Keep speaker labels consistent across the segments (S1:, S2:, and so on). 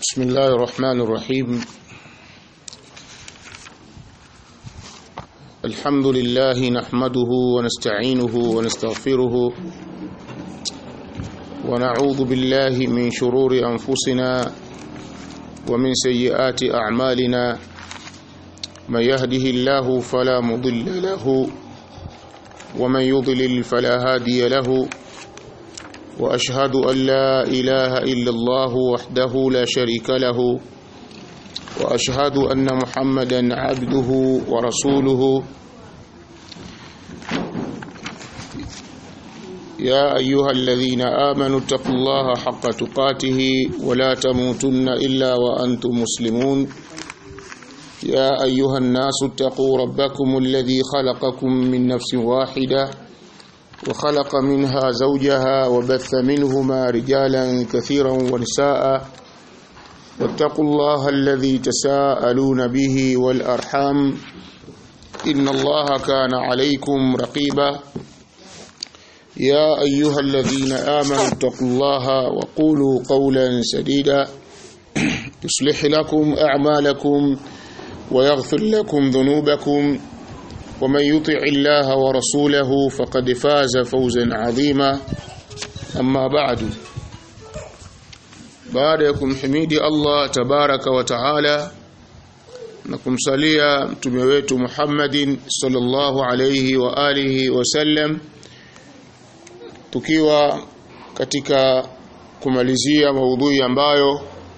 S1: بسم الله الرحمن الرحيم الحمد لله نحمده ونستعينه ونستغفره ونعوذ بالله من شرور أنفسنا ومن سيئات أعمالنا من يهده الله فلا مضل له ومن يضلل فلا هادي له واشهد ان لا اله الا الله وحده لا شريك له واشهد ان محمدا عبده ورسوله يا ايها الذين امنوا اتقوا الله حق تقاته ولا تموتن الا وانتم مسلمون يا ايها الناس اتقوا ربكم الذي خلقكم من نفس واحده وخلق منها زوجها وبث منهما رجالا كثيرا ونساء واتقوا الله الذي تساءلون به والأرحام إن الله كان عليكم رقيبا يا أيها الذين آمنوا اتقوا الله وقولوا قولا سديدا يصلح لكم أعمالكم ويغفر لكم ذنوبكم ومن يطع الله ورسوله فقد فاز فوزا عظيما أما بعد baada ya kumhimidi Allah tabaraka wa taala na kumsalia mtume wetu Muhammadin sallallahu alayhi wa alihi wasallam tukiwa katika kumalizia maudhui ambayo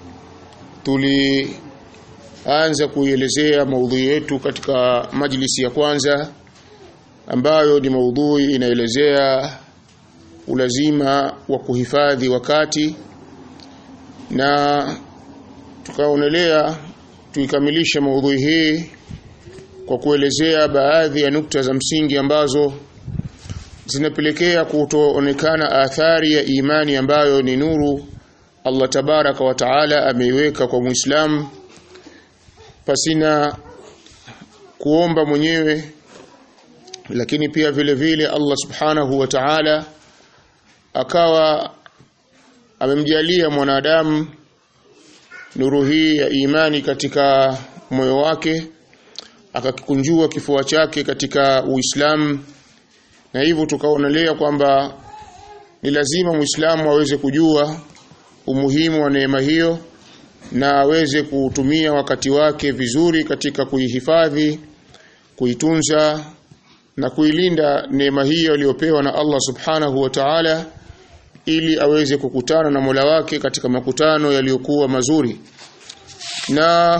S1: tulianza kuielezea maudhui yetu katika majlisi ya kwanza ambayo ni maudhui inaelezea ulazima wa kuhifadhi wakati na tukaonelea tuikamilishe maudhui hii kwa kuelezea baadhi ya nukta za msingi ambazo zinapelekea kutoonekana athari ya imani ambayo ni nuru Allah tabaraka wa taala ameiweka kwa Muislamu pasina kuomba mwenyewe lakini pia vile vile Allah subhanahu wa ta'ala akawa amemjalia mwanadamu nuru hii ya imani katika moyo wake akakikunjua kifua chake katika Uislamu na hivyo tukaonelea kwamba ni lazima Muislamu aweze kujua umuhimu wa neema hiyo na aweze kutumia wakati wake vizuri katika kuihifadhi kuitunza na kuilinda neema hiyo aliyopewa na Allah subhanahu wa ta'ala ili aweze kukutana na Mola wake katika makutano yaliyokuwa mazuri na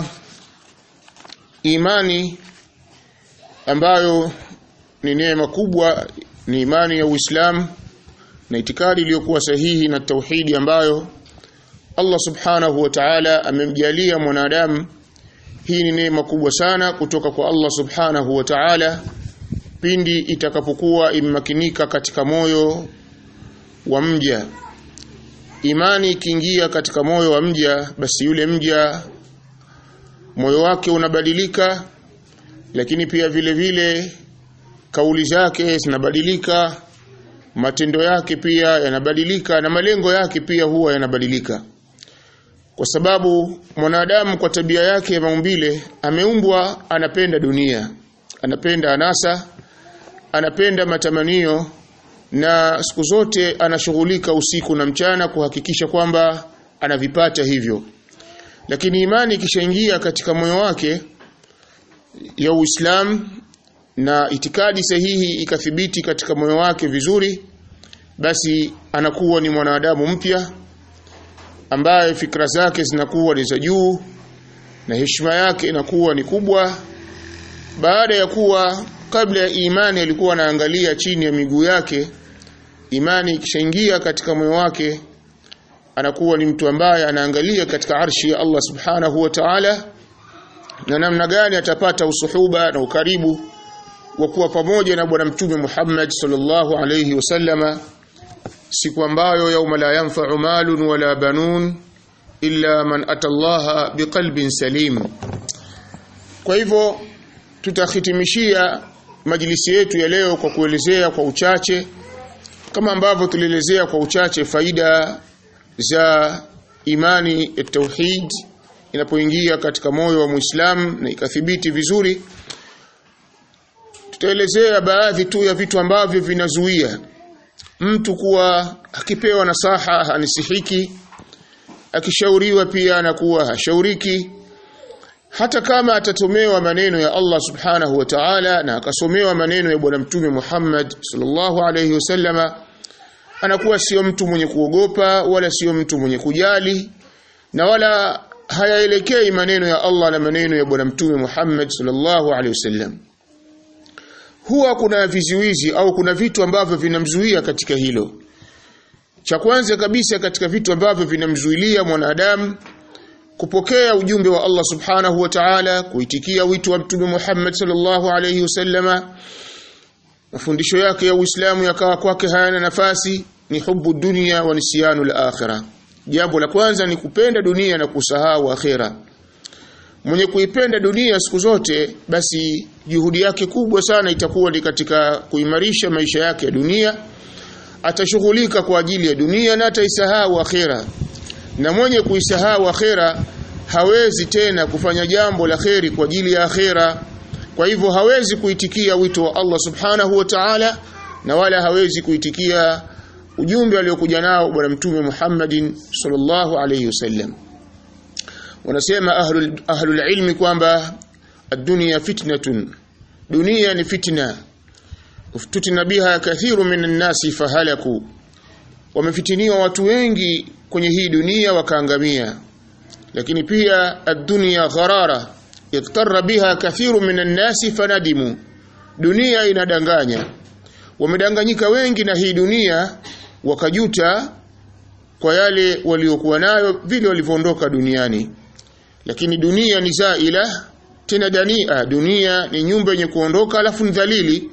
S1: imani ambayo ni neema kubwa ni imani ya Uislamu na itikadi iliyokuwa sahihi na tauhidi ambayo Allah subhanahu wa ta'ala amemjalia mwanadamu hii ni neema kubwa sana kutoka kwa Allah subhanahu wa ta'ala pindi itakapokuwa immakinika katika moyo wa mja imani ikiingia katika moyo wa mja basi yule mja moyo wake unabadilika lakini pia vile vile kauli zake zinabadilika matendo yake pia yanabadilika na malengo yake pia huwa yanabadilika kwa sababu mwanadamu kwa tabia yake ya maumbile ameumbwa anapenda dunia anapenda anasa anapenda matamanio na siku zote anashughulika usiku na mchana kuhakikisha kwamba anavipata hivyo lakini imani ikishaingia katika moyo wake ya Uislamu na itikadi sahihi ikathibiti katika moyo wake vizuri basi anakuwa ni mwanadamu mpya ambaye fikra zake zinakuwa ni za juu na heshima yake inakuwa ni kubwa baada ya kuwa kabla ya imani alikuwa anaangalia chini ya miguu yake imani ikishaingia katika moyo wake anakuwa ni mtu ambaye anaangalia katika arshi ya Allah subhanahu wa ta'ala na namna gani atapata usuhuba na ukaribu wa kuwa pamoja na bwana mtume Muhammad sallallahu alayhi wasallama siku ambayo yauma la yanfa'u malun wala banun illa man atallaha biqalbin salim kwa hivyo tutahitimishia majlisi yetu ya leo kwa kuelezea kwa uchache kama ambavyo tulielezea kwa uchache faida za imani ya tauhid inapoingia katika moyo wa Muislamu na ikathibiti vizuri tutaelezea baadhi tu ya vitu ambavyo vinazuia mtu kuwa akipewa nasaha hanisihiki akishauriwa pia anakuwa hashauriki hata kama atatomewa maneno ya Allah subhanahu wa ta'ala na akasomewa maneno ya bwana mtume Muhammad sallallahu alayhi wasallama anakuwa sio mtu mwenye kuogopa wala sio mtu mwenye kujali na wala hayaelekei maneno ya Allah na maneno ya bwana mtume Muhammad sallallahu alayhi wasallam huwa kuna vizuizi au kuna vitu ambavyo vinamzuia katika hilo cha kwanza kabisa katika vitu ambavyo vinamzuilia mwanadamu kupokea ujumbe wa Allah subhanahu wa ta'ala kuitikia wito wa mtume Muhammad sallallahu alayhi wasallama mafundisho yake ya Uislamu yakawa kwake hayana nafasi ni hubu dunia wa nisyanu al-akhirah jambo la kwanza ni kupenda dunia na kusahau akhira mwenye kuipenda dunia siku zote basi juhudi yake kubwa sana itakuwa ni katika kuimarisha maisha yake ya dunia atashughulika kwa ajili ya dunia na ataisahau akhira na mwenye kuisahau akhira hawezi tena kufanya jambo la kheri kwa ajili ya akhira kwa hivyo hawezi kuitikia wito wa Allah subhanahu wa ta'ala na wala hawezi kuitikia ujumbe aliokuja nao bwana mtume Muhammadin sallallahu alayhi wasallam wanasema ahlul ahlul ilmi kwamba ad-dunya fitnatun dunia ni fitna uftutina biha kathiru minan nasi fahalaku wamefitiniwa watu wengi kwenye hii dunia wakaangamia lakini pia ad-dunya gharara iktarra biha kathiru minan nasi fanadimu dunia inadanganya wamedanganyika wengi na hii dunia wakajuta kwa yale waliokuwa nayo vile walivyoondoka duniani lakini dunia ni zaila tena dania dunia ni nyumba yenye kuondoka alafu ni dhalili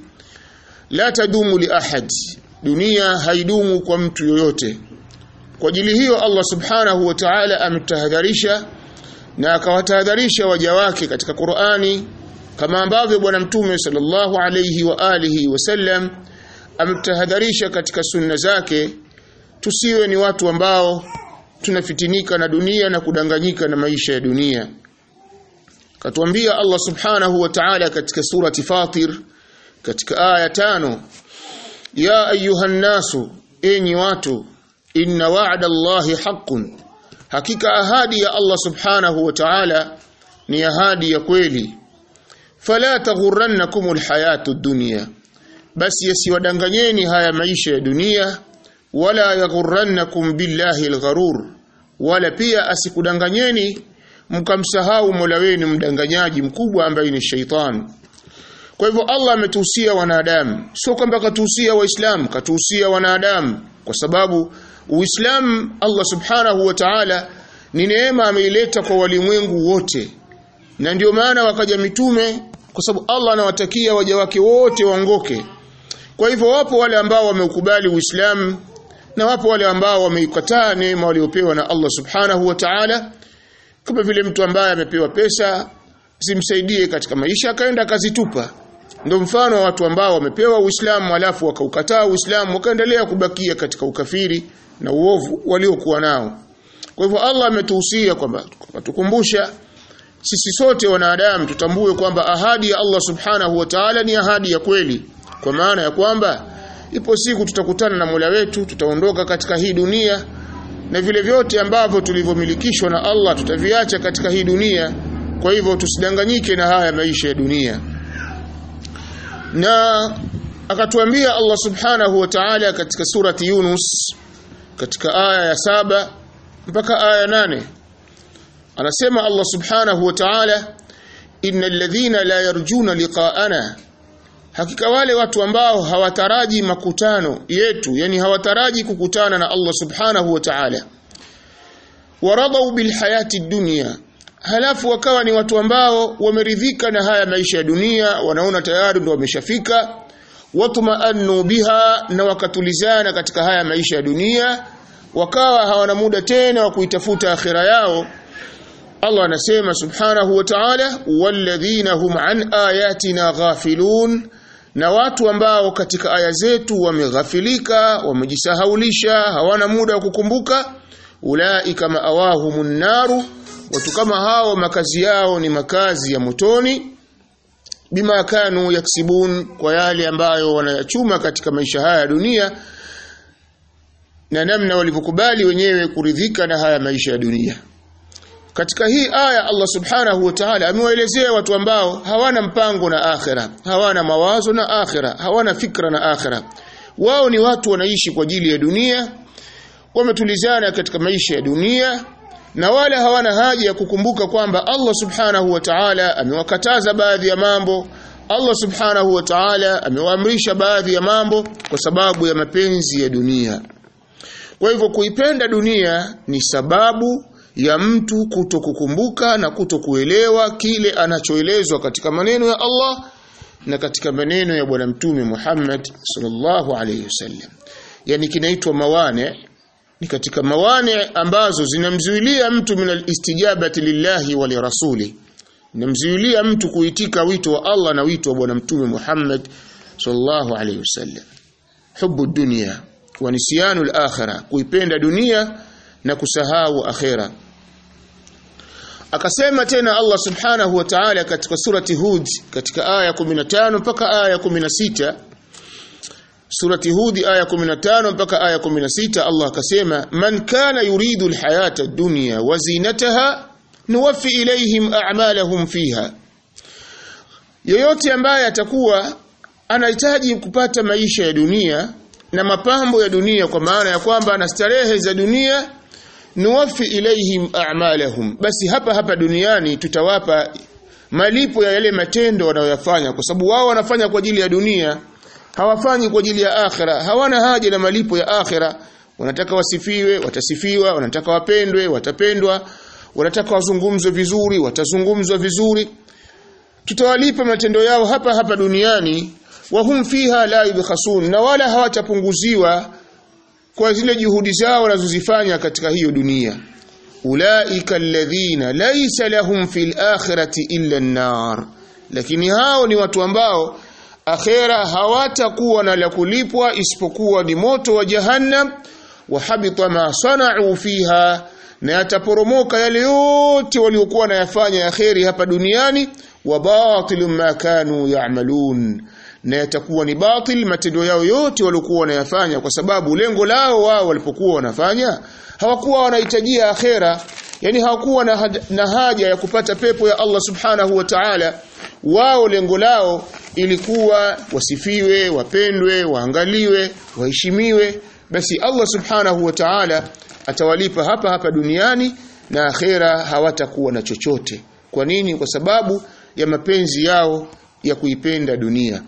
S1: la tadumu li ahad dunia haidumu kwa mtu yoyote kwa ajili hiyo Allah subhanahu wa ta'ala ametahadharisha na akawatahadharisha waja wake katika Qur'ani kama ambavyo bwana mtume sallallahu alayhi wa alihi wasallam ametahadharisha katika sunna zake tusiwe ni watu ambao tunafitinika na dunia na kudanganyika na maisha ya dunia katuambia Allah subhanahu wa ta'ala katika surati Fatir katika aya tano ya ayuhan nasu enyi watu inna wa'da Allahi haqqun hakika ahadi ya Allah subhanahu wa ta'ala ni ahadi ya kweli fala taghurrannakumul hayatud dunya basi yasiwadanganyeni haya maisha ya dunia wala yaghurrannakum billahi algharur wala pia asikudanganyeni mkamsahau Mola wenu mdanganyaji mkubwa ambaye ni shaitan kwa hivyo Allah ametuhusia wanadamu sio kwamba katuhusia waislamu katuhusia wanadamu kwa sababu uislamu Allah subhanahu wa ta'ala ni neema ameileta kwa walimwengu wote na ndio maana wakaja mitume kwa sababu Allah anawatakia waja wake wote waongoke kwa hivyo wapo wale ambao wameukubali Uislamu na wapo wale ambao wameikataa neema waliopewa na Allah Subhanahu wa Ta'ala kama vile mtu ambaye amepewa pesa zimsaidie katika maisha akaenda akazitupa ndio mfano wa watu ambao wamepewa Uislamu alafu wakaukataa Uislamu wakaendelea kubakia katika ukafiri na uovu waliokuwa nao kwa hivyo Allah ametuhusia kwamba tukumbusha sisi sote wanadamu tutambue kwamba ahadi ya Allah Subhanahu wa Ta'ala ni ahadi ya kweli kwa maana ya kwamba ipo siku tutakutana na Mola wetu tutaondoka katika hii dunia na vile vyote ambavyo tulivyomilikishwa na Allah tutaviacha katika hii dunia kwa hivyo tusidanganyike na haya maisha ya dunia na akatuambia Allah Subhanahu wa Ta'ala katika surati Yunus katika aya ya saba mpaka aya nane anasema Allah Subhanahu wa Ta'ala innal ladhina la yarjuna liqa'ana hakika wale watu ambao hawataraji makutano yetu yani hawataraji kukutana na Allah subhanahu wa ta'ala waradau bil hayati dunya halafu wakawa ni watu ambao wameridhika na haya maisha ya dunia wanaona tayari ndo wameshafika watmaannu biha na wakatulizana katika haya maisha ya dunia wakawa hawana muda tena wa kuitafuta akhira yao Allah anasema subhanahu wa ta'ala walladhina hum an ayatina ghafilun na watu ambao katika aya zetu wameghafilika wamejisahaulisha hawana muda wa kukumbuka ulaika maawahumun naru watu kama hao makazi yao ni makazi ya motoni bima kanu yaksibun kwa yale ambayo wanayachuma katika maisha haya ya dunia na namna walivyokubali wenyewe kuridhika na haya maisha ya dunia katika hii aya Allah subhanahu wa ta'ala amewaelezea watu ambao hawana mpango na akhira hawana mawazo na akhira hawana fikra na akhira wao ni watu wanaishi kwa ajili ya dunia wametulizana katika maisha ya dunia na wala hawana haja ya kukumbuka kwamba Allah subhanahu wa ta'ala amewakataza baadhi ya mambo Allah subhanahu wa ta'ala amewaamrisha baadhi ya mambo kwa sababu ya mapenzi ya dunia kwa hivyo kuipenda dunia ni sababu ya mtu kuto kukumbuka na kuto kuelewa kile anachoelezwa katika maneno ya Allah na katika maneno ya bwana mtume Muhammad sallallahu alayhi wasallam yani kinaitwa mawane ni katika mawane ambazo zinamzuilia mtu min alistijabati lillahi wa lirasuli namzuilia mtu kuitika wito wa Allah na wito wa bwana mtume Muhammad sallallahu alayhi wasallam hubu dunia wa nisyanu al-akhirah kuipenda dunia na kusahau akhera akasema tena Allah subhanahu wa ta'ala katika surati Hud katika aya 15 mpaka aya 16 surati Hud aya 15 mpaka aya 16 Allah akasema man kana yuridu alhayata ad-dunya wa zinataha nuwaffi ilayhim a'malahum fiha yoyote ambaye atakuwa anahitaji kupata maisha ya dunia na mapambo ya dunia kwa maana ya kwamba ana starehe za dunia nuwafi ilaihim a'malahum basi hapa hapa duniani tutawapa malipo ya yale matendo wanayoyafanya kwa sababu wao wanafanya kwa ajili ya dunia hawafanyi kwa ajili ya akhira hawana haja na malipo ya akhira wanataka wasifiwe watasifiwa wanataka wapendwe watapendwa wanataka wazungumzwe vizuri watazungumzwa vizuri tutawalipa matendo yao hapa hapa duniani wahum fiha la yubkhasun na wala hawatapunguziwa kwa zile juhudi zao wanazozifanya katika hiyo dunia ulaika alladhina laysa lahum fil akhirati illa an-nar lakini hao ni watu ambao akhera hawatakuwa na la kulipwa isipokuwa ni moto wa jahannam wa habita ma sana'u fiha na yataporomoka yale yote waliokuwa nayafanya ya kheri hapa duniani wa batilu ma kanu ya'malun na yatakuwa ni batil matendo yao yote waliokuwa wanayafanya kwa sababu lengo lao wao walipokuwa wanafanya hawakuwa wanahitajia akhera yani hawakuwa na, na haja ya kupata pepo ya Allah subhanahu wa ta'ala wao lengo lao ilikuwa wasifiwe wapendwe waangaliwe waheshimiwe basi Allah subhanahu wa ta'ala atawalipa hapa hapa duniani na akhera hawatakuwa na chochote kwa nini kwa sababu ya mapenzi yao ya kuipenda dunia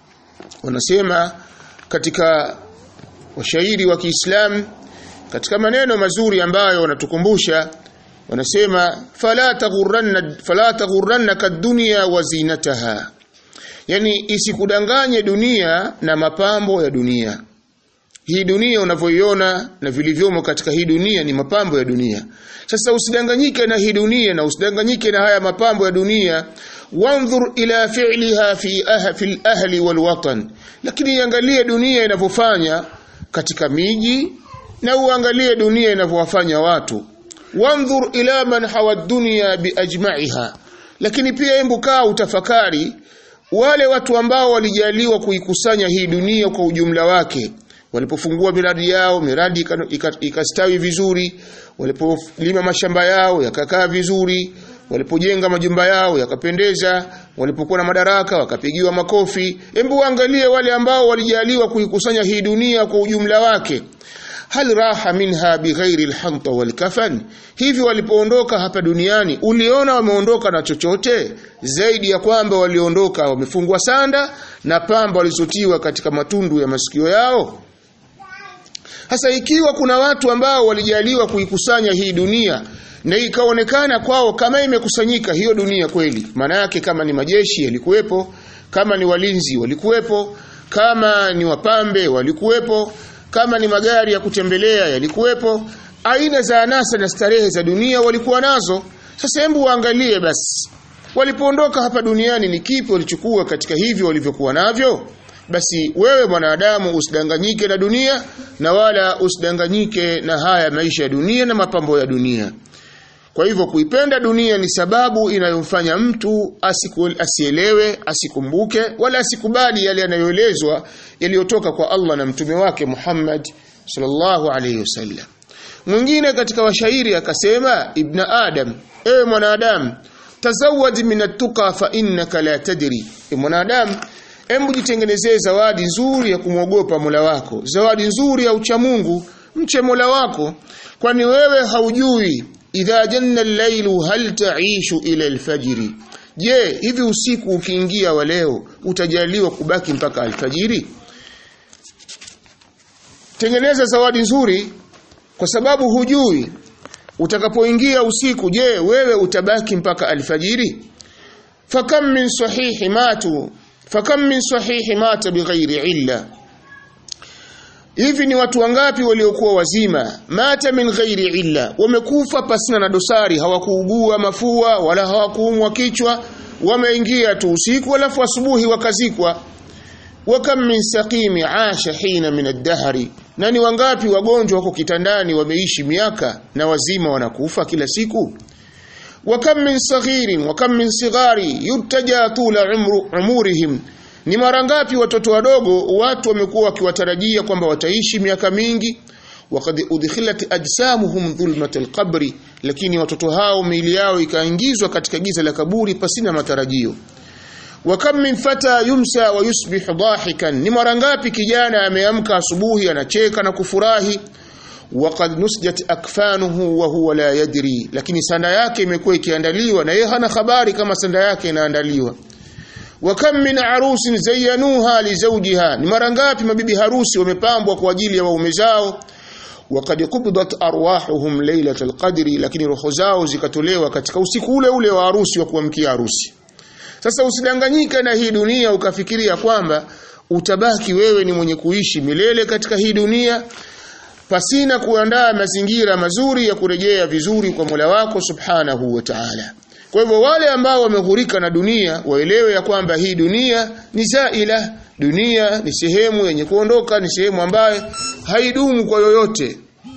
S1: wanasema katika washairi wa Kiislamu katika maneno mazuri ambayo wanatukumbusha wanasema fala taghurranna fala taghurrannaka ad-dunya wa zinataha yani isikudanganye dunia na mapambo ya dunia hii dunia unavyoiona na vilivyomo katika hii dunia ni mapambo ya dunia sasa usidanganyike na hii dunia na usidanganyike na haya mapambo ya dunia wanzur ila fi'liha fi ah, fil ahli wal watan lakini iangalie dunia inavyofanya katika miji na uangalie dunia inavyowafanya watu wanzur ila man hawa dunya biajma'iha lakini pia hebu kaa utafakari wale watu ambao walijaliwa kuikusanya hii dunia kwa ujumla wake walipofungua miradi yao miradi ikastawi vizuri walipolima mashamba yao yakakaa vizuri walipojenga majumba yao yakapendeza walipokuwa na madaraka wakapigiwa makofi hebu angalie wale ambao walijaliwa kuikusanya hii dunia kwa ujumla wake hal raha minha bighairi alhanta walkafan hivi walipoondoka hapa duniani uliona wameondoka na chochote zaidi ya kwamba waliondoka wamefungwa sanda na pamba walizotiwa katika matundu ya masikio yao hasa ikiwa kuna watu ambao walijaliwa kuikusanya hii dunia na ikaonekana kwao kama imekusanyika hiyo dunia kweli maana yake kama ni majeshi yalikuwepo kama ni walinzi walikuwepo kama ni wapambe walikuwepo kama ni magari ya kutembelea yalikuwepo aina za anasa na starehe za dunia walikuwa nazo sasa hebu waangalie basi walipoondoka hapa duniani ni kipi walichukua katika hivyo walivyokuwa navyo basi wewe mwanadamu usidanganyike na dunia na wala usidanganyike na haya maisha ya dunia na mapambo ya dunia kwa hivyo kuipenda dunia ni sababu inayomfanya mtu asiku, asielewe, asikumbuke wala asikubali yale yanayoelezwa yaliyotoka kwa Allah na mtume wake Muhammad sallallahu alayhi wasallam. Mwingine katika washairi akasema Ibn Adam, ewe mwanadamu, tazawad min at-tuqa fa innaka la tadri. E mwanadamu, hebu jitengenezee zawadi nzuri ya kumwogopa Mola wako, zawadi nzuri ya uchamungu, mche Mola wako, kwani wewe haujui idha janna al-lailu hal ta'ishu ila al-fajri je hivi usiku ukiingia wa leo utajaliwa kubaki mpaka alfajiri tengeneza zawadi nzuri kwa sababu hujui utakapoingia usiku je wewe utabaki mpaka alfajiri fakam min sahihi matu fakam min sahihi mata bighairi illa hivi ni watu wangapi waliokuwa wazima mata min ghairi illa wamekufa pasina na dosari hawakuugua mafua wala hawakuumwa kichwa wameingia tu usiku alafu asubuhi wakazikwa wakam min saqimi asha hina min ad-dahri na ni wangapi wagonjwa wako kitandani wameishi miaka na wazima wanakufa kila siku wakam min saghirin wakam min sighari yutaja tula umru, umurihim ni mara ngapi watoto wadogo watu wamekuwa wakiwatarajia kwamba wataishi miaka mingi wakad udkhilat ajsamuhum dhulmat alqabri lakini watoto hao miili yao ikaingizwa katika giza la kaburi pasina matarajio wa kam min fata yumsa wa yusbihu dahikan ni mara ngapi kijana ameamka asubuhi anacheka na kufurahi waqad nusjat akfanuhu wa huwa la yadri lakini sanda yake imekuwa ikiandaliwa na yeye hana habari kama sanda yake inaandaliwa wa kam min arusin zayyanuha li zawjiha ni mara ngapi mabibi harusi wamepambwa kwa ajili ya waume zao waqad qubdat arwahuhum laylatal qadri lakini roho zao zikatolewa katika usiku ule ule wa harusi wa kuamkia harusi sasa usidanganyike na hii dunia ukafikiria kwamba utabaki wewe ni mwenye kuishi milele katika hii dunia pasina kuandaa mazingira mazuri ya kurejea vizuri kwa Mola wako Subhanahu wa Ta'ala. Kwa hivyo wale ambao wameghurika na dunia waelewe ya kwamba hii dunia ni zaila, dunia ni sehemu yenye kuondoka, ni sehemu ambayo haidumu kwa yoyote.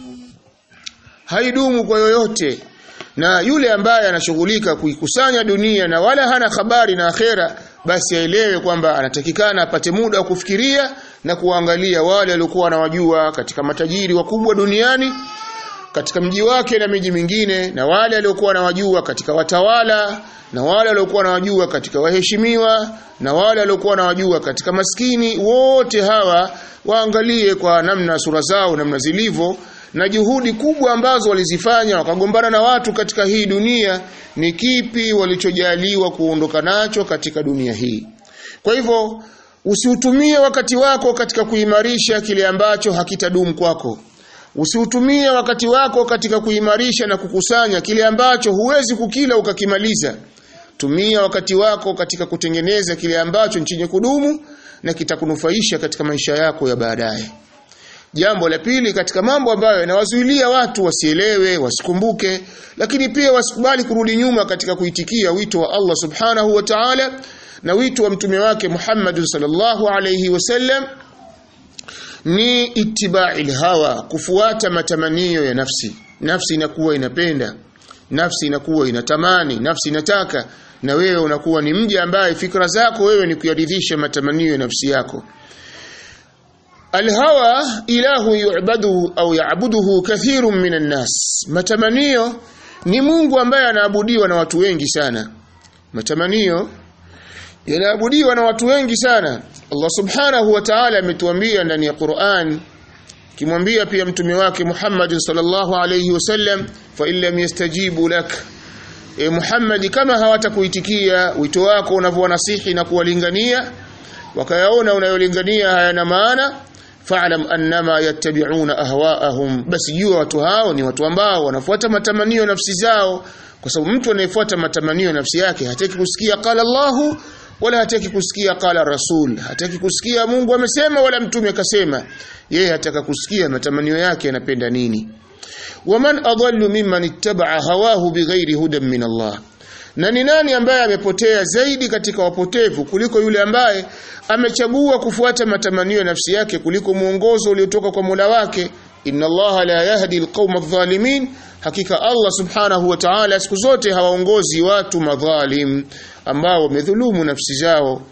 S1: Haidumu kwa yoyote. Na yule ambaye anashughulika kuikusanya dunia na wala hana habari na akhera basi aelewe kwamba anatakikana apate muda wa kufikiria na kuangalia wale waliokuwa wanawajua katika matajiri wakubwa duniani katika mji wake na miji mingine na wale waliokuwa wanawajua katika watawala na wale waliokuwa wanawajua katika waheshimiwa na wale waliokuwa wanawajua katika maskini wote hawa waangalie kwa namna sura zao namna zilivyo na juhudi kubwa ambazo walizifanya wakagombana na watu katika hii dunia ni kipi walichojaliwa kuondoka nacho katika dunia hii kwa hivyo usiutumie wakati wako katika kuimarisha kile ambacho hakitadumu kwako usiutumie wakati wako katika kuimarisha na kukusanya kile ambacho huwezi kukila ukakimaliza tumia wakati wako katika kutengeneza kile ambacho chenye kudumu na kitakunufaisha katika maisha yako ya baadaye Jambo la pili katika mambo ambayo yanawazuilia watu wasielewe, wasikumbuke, lakini pia wasikubali kurudi nyuma katika kuitikia wito wa Allah Subhanahu wa Ta'ala na wito wa mtume wake Muhammad sallallahu alayhi wasallam ni itiba'il hawa, kufuata matamanio ya nafsi. Nafsi inakuwa inapenda, nafsi inakuwa inatamani, nafsi inataka na wewe unakuwa ni mja ambaye fikra zako wewe ni kuyaridhisha matamanio ya nafsi yako. Alhawa ilahu yu'badu au ya'buduhu kathirun minan nas. Matamanio ni Mungu ambaye anaabudiwa na watu wengi sana. Matamanio yanaabudiwa na watu wengi sana. Allah Subhanahu wa Ta'ala ametuambia ndani ya Qur'an kimwambia pia mtume wake Muhammad sallallahu alayhi wasallam fa illam yastajibu lak e Muhammad kama hawatakuitikia wito wako unavyonasihi na kuwalingania wakayaona unayolingania hayana maana fa'lam annama yattabi'una ahwa'ahum basi jua watu hao ni watu ambao wanafuata matamanio nafsi zao kwa sababu mtu anayefuata matamanio nafsi yake hataki kusikia qala Allahu wala hataki kusikia qala Rasul hataki kusikia Mungu amesema wala mtume akasema yeye hataka kusikia matamanio yake yanapenda nini waman adallu mimman ittaba'a hawahu bighairi hudan min Allah na ni nani ambaye amepotea zaidi katika wapotevu kuliko yule ambaye amechagua kufuata matamanio ya nafsi yake kuliko mwongozo uliotoka kwa Mola wake inna allaha la yahdi alqauma adh-dhalimin hakika Allah subhanahu wa ta'ala siku zote hawaongozi watu madhalim ambao wamedhulumu nafsi zao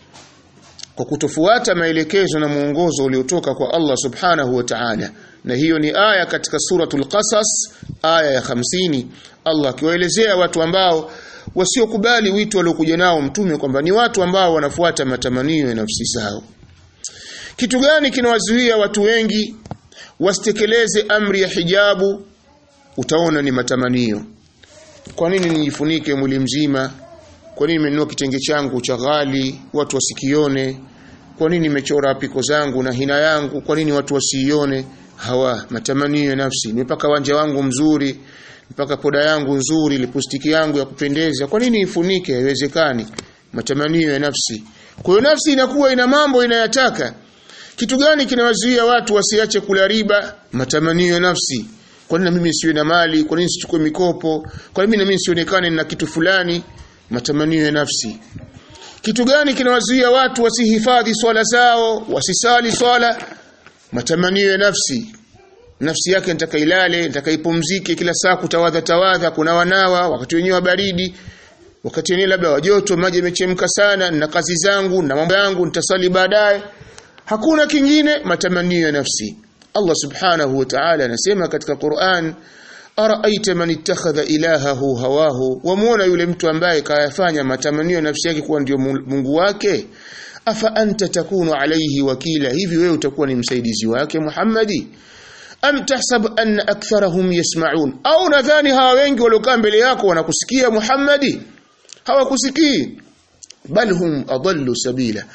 S1: kwa kutofuata maelekezo na mwongozo uliotoka kwa Allah subhanahu wa ta'ala na hiyo ni aya katika suratul qasas aya ya 50 Allah akiwaelezea watu ambao wasiokubali wito waliokuja nao mtume kwamba ni watu ambao wanafuata matamanio ya nafsi zao kitu gani kinawazuia watu wengi wasitekeleze amri ya hijabu utaona ni matamanio kwa nini nijifunike mwili mzima kwa nini nimenunua kitenge changu cha ghali watu wasikione kwa nini nimechora piko zangu na hina yangu kwa nini watu wasiione hawa matamanio ya nafsi nimepaka wanja wangu mzuri mpaka poda yangu nzuri lipustiki yangu ya kupendeza kwa nini ifunike haiwezekani matamanio ya nafsi kwa hiyo nafsi inakuwa ina mambo inayataka kitu gani kinawazuia watu wasiache kula riba matamanio ya nafsi kwa nini mimi siwe na mali kwa nini sichukue mikopo kwa nini mimi sionekane na kitu fulani matamanio ya nafsi kitu gani kinawazuia watu wasihifadhi swala zao wasisali swala matamanio ya nafsi nafsi yake nataka ilale nataka ipumzike kila saa kutawadha tawadha kuna wanawa wakati wenyewe baridi wakati wenyewe labda wa joto maji yamechemka sana na kazi zangu na mambo yangu nitasali baadaye hakuna kingine matamanio ya nafsi Allah subhanahu wa ta'ala anasema katika Qur'an araaita man ittakhadha ilahahu hawahu wamuona yule mtu ambaye kayafanya matamanio ya nafsi yake kuwa ndio Mungu wake afa anta takunu alayhi wakila hivi wewe utakuwa ni msaidizi wake Muhammadi am tahsab anna aktharahum yasma'un au nadhani hawa wengi waliokaa mbele yako wanakusikia Muhammadi hawakusikii bal hum adallu sabila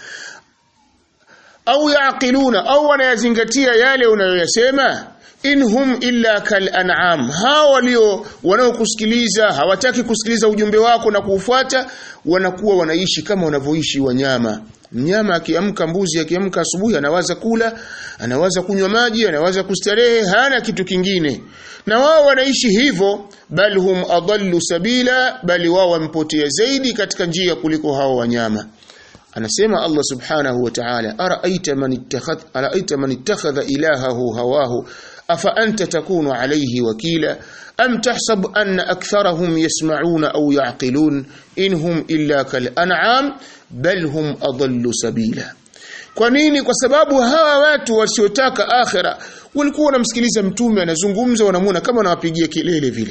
S1: au yaqiluna au wanayazingatia yale unayoyasema in hum illa kal an'am hao walio wanaokusikiliza hawataki kusikiliza ujumbe wako na kuufuata wanakuwa wanaishi kama wanavyoishi wanyama mnyama akiamka mbuzi akiamka asubuhi anawaza kula anawaza kunywa maji anawaza kustarehe hana kitu kingine na wao wanaishi hivyo bal hum adallu sabila bali wao wampotea zaidi katika njia kuliko hao wanyama anasema Allah subhanahu wa ta'ala araaita man ittakhadha araaita man ittakhadha ilahahu hawahu afa anta takunu alayhi wakila am tahsab anna aktharahum yasma'una aw ya'qilun inhum illa kal an'am bal hum adallu sabila kwa nini kwa sababu hawa watu wasiotaka akhira walikuwa wanamsikiliza mtume anazungumza wanamuona kama anawapigia kelele vile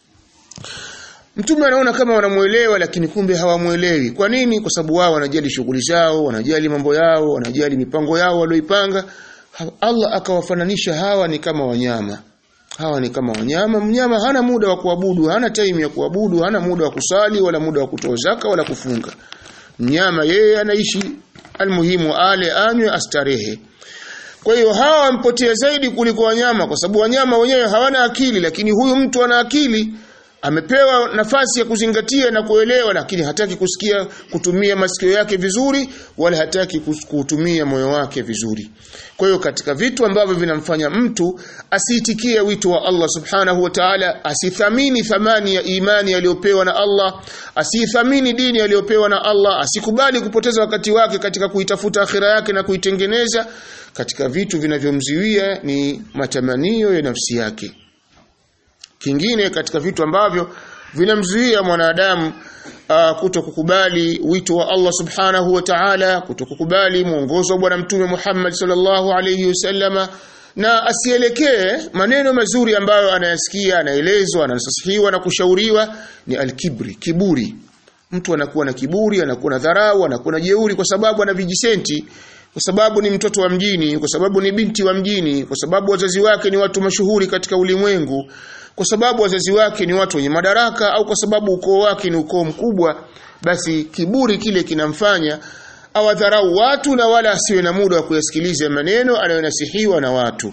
S1: Mtume anaona kama wanamuelewa lakini kumbe hawamuelewi. Kwa nini? Kwa sababu wao wanajali shughuli zao, wanajali mambo yao, wanajali mipango yao walioipanga. Allah akawafananisha hawa ni kama wanyama. Hawa ni kama wanyama. Mnyama hana muda wa kuabudu, hana time ya kuabudu, hana muda wa kusali wala muda wa kutoa zaka wala kufunga. Mnyama yeye anaishi almuhimu ale anywe astarehe. Kwa hiyo hawa wampotea zaidi kuliko wanyama kwa sababu wanyama wenyewe hawana akili lakini huyu mtu ana akili amepewa nafasi ya kuzingatia na kuelewa lakini hataki kusikia kutumia masikio yake vizuri wala hataki kutumia moyo wake vizuri kwa hiyo katika vitu ambavyo vinamfanya mtu asiitikie wito wa Allah subhanahu wa ta'ala asithamini thamani ya imani aliyopewa na Allah asithamini dini aliyopewa na Allah asikubali kupoteza wakati wake katika kuitafuta akhira yake na kuitengeneza katika vitu vinavyomziwia ni matamanio ya nafsi yake kingine katika vitu ambavyo vinamzuia mwanadamu uh, kuto kukubali wito wa Allah subhanahu wa ta'ala kuto kukubali mwongozo wa bwana mtume Muhammad sallallahu alayhi wasallama na asielekee maneno mazuri ambayo anayasikia anaelezwa anasasihiwa na kushauriwa ni alkibri kiburi mtu anakuwa na kiburi anakuwa na dharau anakuwa na jeuri kwa sababu ana vijisenti kwa sababu ni mtoto wa mjini kwa sababu ni binti wa mjini kwa sababu wazazi wake ni watu mashuhuri katika ulimwengu kwa sababu wazazi wake ni watu wenye madaraka au kwa sababu ukoo wake ni ukoo mkubwa basi kiburi kile kinamfanya awadharau watu na wala asiwe na muda wa kuyasikiliza maneno anayonasihiwa na watu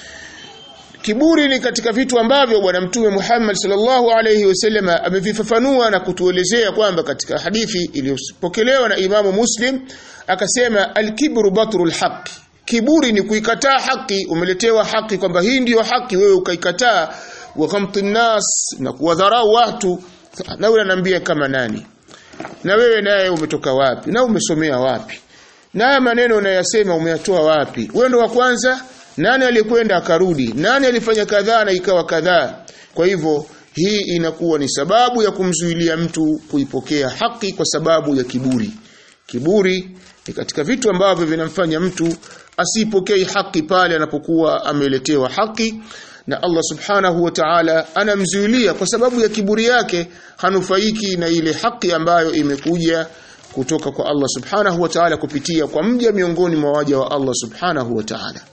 S1: Kiburi ni katika vitu ambavyo bwana mtume Muhammad sallallahu alayhi wasallam amevifafanua na kutuelezea kwamba katika hadithi iliyopokelewa na Imamu Muslim akasema al-kibru batrul haqq kiburi ni kuikataa haki umeletewa haki kwamba hii ndiyo haki wewe ukaikataa wa ghamtin nas na kuwadharau watu na wewe ananiambia kama nani na wewe naye umetoka wapi na umesomea wapi na haya maneno unayasema umeyatoa wapi wewe ndo wa kwanza nani alikwenda akarudi nani alifanya kadhaa na ikawa kadhaa kwa hivyo hii inakuwa ni sababu ya kumzuilia mtu kuipokea haki kwa sababu ya kiburi kiburi ni katika vitu ambavyo vinamfanya mtu asipokei haki pale anapokuwa ameletewa haki na Allah subhanahu wa ta'ala anamzuilia kwa sababu ya kiburi yake hanufaiki na ile haki ambayo imekuja kutoka kwa Allah subhanahu wa ta'ala kupitia kwa mja miongoni mwa waja wa Allah subhanahu wa ta'ala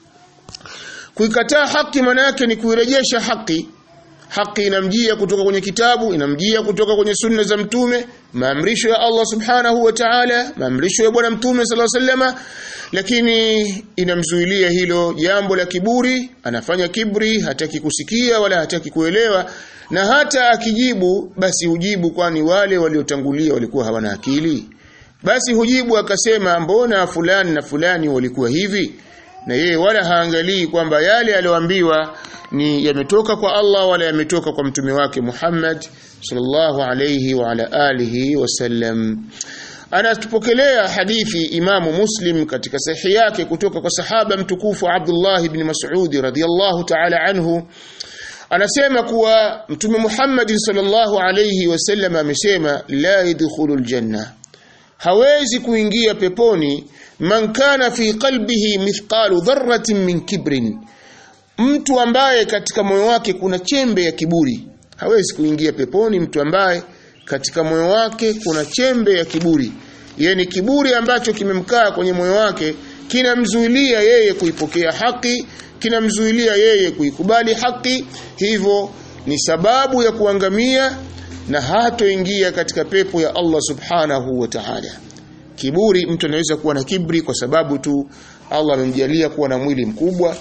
S1: kuikataa haki maana yake ni kuirejesha haki haki inamjia kutoka kwenye kitabu inamjia kutoka kwenye sunna za mtume maamrisho ya Allah subhanahu wa ta'ala maamrisho ya bwana mtume sallallahu alaihi wasallam lakini inamzuilia hilo jambo la kiburi anafanya kibri hataki kusikia wala hataki kuelewa na hata akijibu basi hujibu kwani wale waliotangulia walikuwa hawana akili basi hujibu akasema mbona fulani na fulani walikuwa hivi na yeye wala haangalii kwamba yale aliyoambiwa ni yametoka kwa Allah wala yametoka kwa mtume wake Muhammad sallallahu alayhi wa ala alihi wasallam anatupokelea hadithi imamu Muslim katika sahihi yake kutoka kwa sahaba mtukufu Abdullah ibn Mas'ud radhiyallahu ta'ala anhu anasema kuwa mtume Muhammad sallallahu alayhi wasallam amesema la yadkhulul janna hawezi kuingia peponi man kana fi qalbihi mithqalu dharratin min kibrin mtu ambaye katika moyo wake kuna chembe ya kiburi hawezi kuingia peponi mtu ambaye katika moyo wake kuna chembe ya kiburi yani kiburi ambacho kimemkaa kwenye moyo wake kinamzuilia yeye kuipokea haki kinamzuilia yeye kuikubali haki hivyo ni sababu ya kuangamia na hatoingia katika pepo ya Allah subhanahu wa ta'ala kiburi mtu anaweza kuwa na kibri kwa sababu tu Allah amemjalia kuwa na mwili mkubwa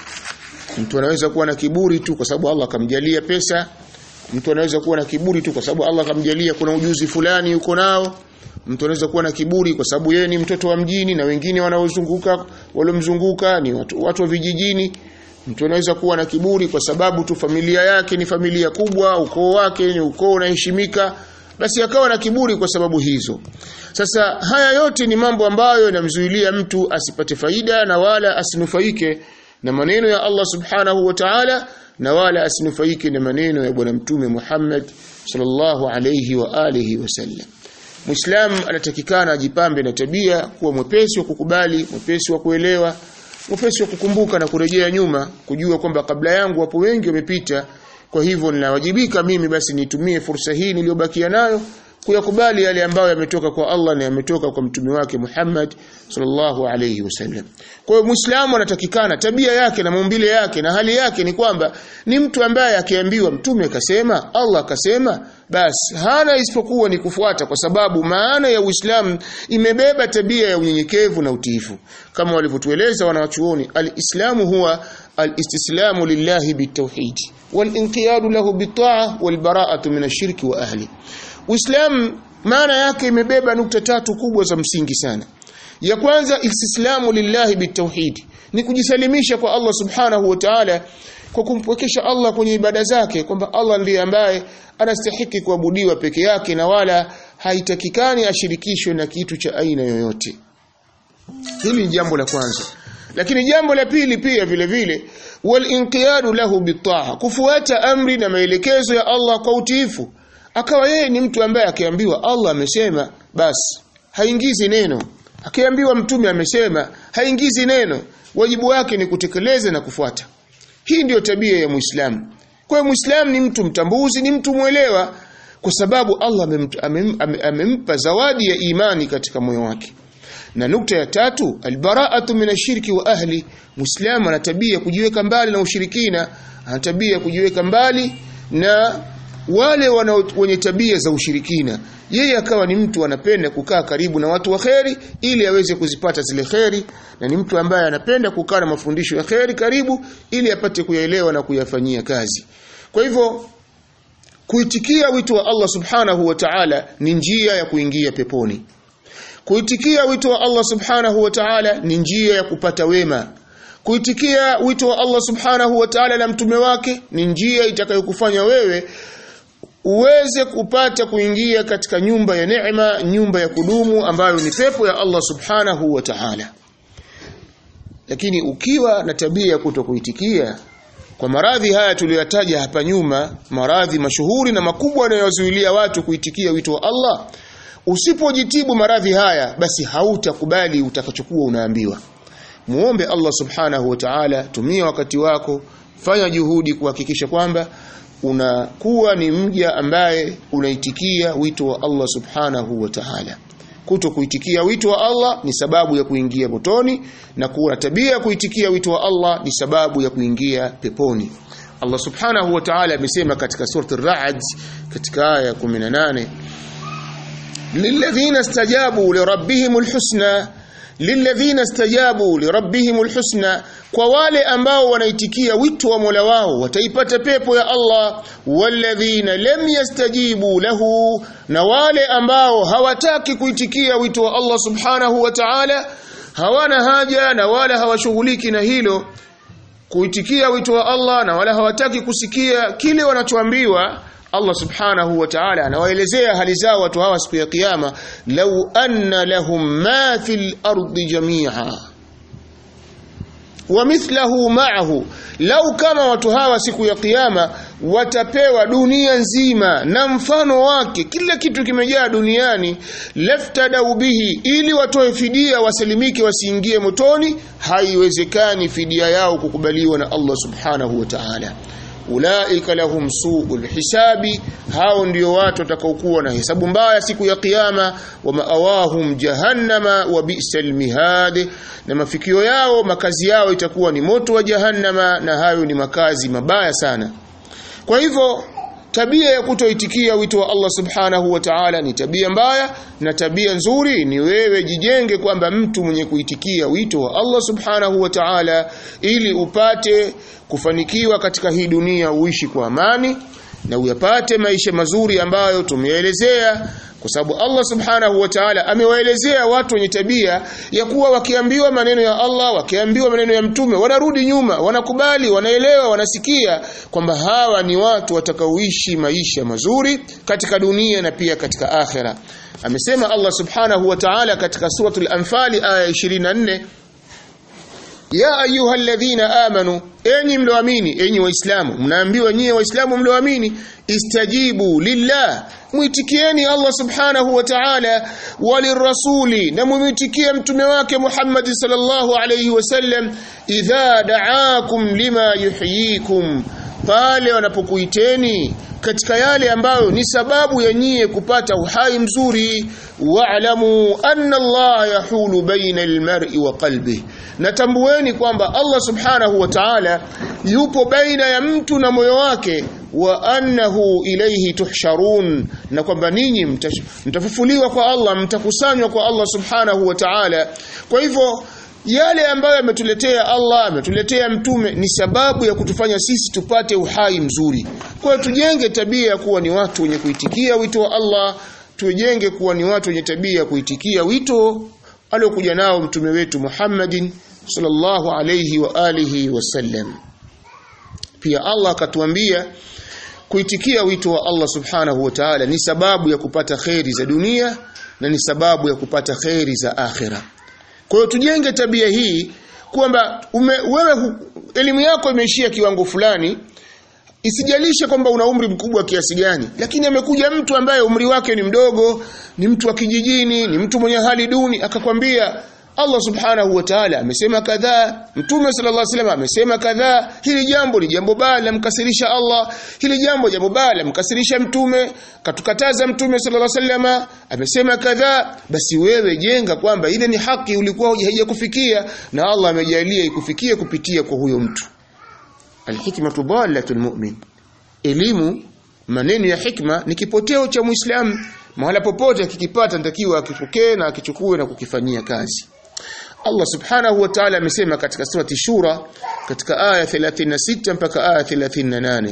S1: mtu anaweza kuwa na kiburi tu kwa sababu Allah akamjalia pesa mtu anaweza kuwa na kiburi tu kwa sababu Allah akamjalia kuna ujuzi fulani yuko nao mtu anaweza kuwa na kiburi kwa sababu yeye ni mtoto wa mjini na wengine wanaozunguka waliomzunguka ni watu, watu wa vijijini mtu anaweza kuwa na kiburi kwa sababu tu familia yake ni familia kubwa ukoo wake ni ukoo unaheshimika basi akawa na kiburi kwa sababu hizo sasa haya yote ni mambo ambayo yanamzuilia mtu asipate faida na wala asinufaike na maneno ya Allah subhanahu wa ta'ala na wala asinufaike na maneno ya bwana mtume Muhammad sallallahu alayhi wa alihi wasallam Muislam anatakikana ajipambe na tabia kuwa mwepesi wa kukubali, mwepesi wa kuelewa, mwepesi wa kukumbuka na kurejea nyuma, kujua kwamba kabla yangu wapo wengi wamepita, kwa hivyo ninawajibika mimi basi nitumie fursa hii niliyobakia nayo kuyakubali yale ambayo yametoka kwa Allah na yametoka kwa mtume wake Muhammad sallallahu alayhi wasallam. Kwa hiyo Muislamu anatakikana tabia yake na maumbile yake na hali yake ni kwamba ni mtu ambaye akiambiwa mtume akasema, Allah akasema, basi hana isipokuwa ni kufuata kwa sababu maana ya Uislamu imebeba tabia ya unyenyekevu na utiifu. Kama walivyotueleza wanawachuoni, al-Islamu huwa al-istislamu lillahi bitawhid wal-inqiyadu lahu bit-ta'a wal-bara'atu min ash-shirki wa ahli. Uislamu maana yake imebeba nukta tatu kubwa za msingi sana. Ya kwanza istislamu lillahi bitauhid ni kujisalimisha kwa Allah subhanahu wa ta'ala kwa kumpwekesha Allah kwenye ibada zake kwamba Allah ndiye ambaye anastahiki kuabudiwa peke yake na wala haitakikani ashirikishwe na kitu cha aina yoyote. Hili ni jambo la kwanza. Lakini jambo la pili pia vile vile wal inqiyadu lahu bitaa kufuata amri na maelekezo ya Allah kwa utiifu akawa yeye ni mtu ambaye akiambiwa Allah amesema basi haingizi neno akiambiwa mtume amesema haingizi neno wajibu wake ni kutekeleza na kufuata hii ndiyo tabia ya Muislamu kwa hiyo Muislamu ni mtu mtambuzi ni mtu mwelewa kwa sababu Allah amempa, amempa, amempa zawadi ya imani katika moyo wake na nukta ya tatu albara'atu minashirki wa ahli Muislamu ana tabia kujiweka mbali na ushirikina ana tabia kujiweka mbali na wale wana wenye tabia za ushirikina yeye akawa ni mtu anapenda kukaa karibu na watu wa kheri ili aweze kuzipata zile kheri na ni mtu ambaye anapenda kukaa na mafundisho ya kheri karibu ili apate kuyaelewa na kuyafanyia kazi kwa hivyo kuitikia wito wa Allah subhanahu wa ta'ala ni njia ya kuingia peponi kuitikia wito wa Allah subhanahu wa ta'ala ni njia ya kupata wema kuitikia wito wa Allah subhanahu wa ta'ala na mtume wake ni njia itakayokufanya wewe uweze kupata kuingia katika nyumba ya neema nyumba ya kudumu ambayo ni pepo ya Allah subhanahu wa ta'ala lakini ukiwa na tabia ya kutokuitikia kwa maradhi haya tuliyotaja hapa nyuma maradhi mashuhuri na makubwa yanayozuilia watu kuitikia wito wa Allah usipojitibu maradhi haya basi hautakubali utakachokuwa unaambiwa muombe Allah subhanahu wa ta'ala tumia wakati wako fanya juhudi kuhakikisha kwamba unakuwa ni mja ambaye unaitikia wito wa Allah subhanahu wa ta'ala kuto kuitikia wito wa Allah ni sababu ya kuingia motoni na kuwa na tabia ya kuitikia wito wa Allah ni sababu ya kuingia peponi Allah subhanahu wa ta'ala amesema katika surati ar-ra'd katika aya 18 lilladhina istajabu lirabbihimul husna lilladhina istajabu lirabbihimul husna kwa wale ambao wanaitikia wito wa Mola wao wataipata pepo ya Allah walladhina lam yastajibu lahu na wale ambao hawataki kuitikia wito wa Allah subhanahu wa ta'ala hawana haja na wala hawashughuliki na hilo kuitikia wito wa Allah na wala hawataki kusikia kile wanachoambiwa Allah subhanahu wa ta'ala anawaelezea hali zao watu hawa siku ya kiyama law anna lahum ma fil ardi jami'a wa mithlahu ma'ahu lau kama watu hawa siku ya kiyama watapewa dunia nzima na mfano wake kila kitu kimejaa duniani laftadau bihi ili watoe fidia wasalimike wasiingie motoni haiwezekani fidia yao kukubaliwa na Allah subhanahu wa ta'ala ulaika lahum su'ul hisabi hao ndio watu watakaokuwa na hesabu mbaya siku ya kiyama wa maawahum jahannama wa bi'sal mihad na mafikio yao makazi yao itakuwa ni moto wa jahannama na hayo ni makazi mabaya sana kwa hivyo tabia ya kutoitikia wito wa Allah subhanahu wa ta'ala ni tabia mbaya na tabia nzuri ni wewe jijenge kwamba mtu mwenye kuitikia wito wa Allah subhanahu wa ta'ala ili upate kufanikiwa katika hii dunia uishi kwa amani na uyapate maisha mazuri ambayo tumeelezea kwa sababu Allah subhanahu wa ta'ala amewaelezea watu wenye tabia ya kuwa wakiambiwa maneno ya Allah wakiambiwa maneno ya mtume wanarudi nyuma wanakubali wanaelewa wanasikia kwamba hawa ni watu watakaoishi maisha mazuri katika dunia na pia katika akhera amesema Allah subhanahu wa ta'ala katika suratul anfal aya 24 ya ayyuhalladhina amanu enyi mlioamini enyi waislamu mnaambiwa nyie waislamu mlioamini istajibu lillah muitikieni Allah subhanahu wa ta'ala walirrasuli na muitikie mtume wake Muhammad sallallahu alayhi wasallam idha da'akum lima yuhyikum pale wanapokuiteni katika yale ambayo ni sababu ya nyie kupata uhai mzuri wa'lamu anna Allah yahulu baina almar'i wa qalbihi natambueni kwamba Allah subhanahu wa ta'ala yupo baina ya mtu na moyo wake wa annahu ilayhi tuhsharun na kwamba ninyi mtafufuliwa kwa Allah mtakusanywa kwa Allah subhanahu wa ta'ala kwa hivyo yale ambayo ametuletea Allah ametuletea mtume ni sababu ya kutufanya sisi tupate uhai mzuri kwa hiyo tujenge tabia ya kuwa ni watu wenye kuitikia wito wa Allah tujenge kuwa ni watu wenye tabia ya kuitikia wito aliokuja nao mtume wetu Muhammadin sallallahu alayhi wa alihi wasallam pia Allah akatuambia kuitikia wito wa Allah subhanahu wa ta'ala ni sababu ya kupata kheri za dunia na ni sababu ya kupata kheri za akhira kwa hiyo tujenge tabia hii kwamba wewe elimu yako imeishia kiwango fulani isijalishe kwamba una umri mkubwa kiasi gani lakini amekuja mtu ambaye umri wake ni mdogo ni mtu wa kijijini ni mtu mwenye hali duni akakwambia Allah subhanahu wa ta'ala amesema kadhaa mtume sallallahu alaihi wasallam amesema kadhaa hili jambo ni jambo baya lamkasirisha Allah hili jambo jambo baya lamkasirisha mtume katukataza mtume sallallahu alaihi wasallam amesema kadhaa basi wewe jenga kwamba ile ni haki ulikuwa haijakufikia na Allah amejalia ikufikie kupitia kwa huyo mtu alhikmatu dalatul mu'min elimu maneno ya hikma ni kipoteo cha muislamu mahala popote akikipata natakiwa akipokee na akichukue na kukifanyia kazi Allah subhanahu wa ta'ala amesema katika surati Shura katika aya 36 mpaka aya 38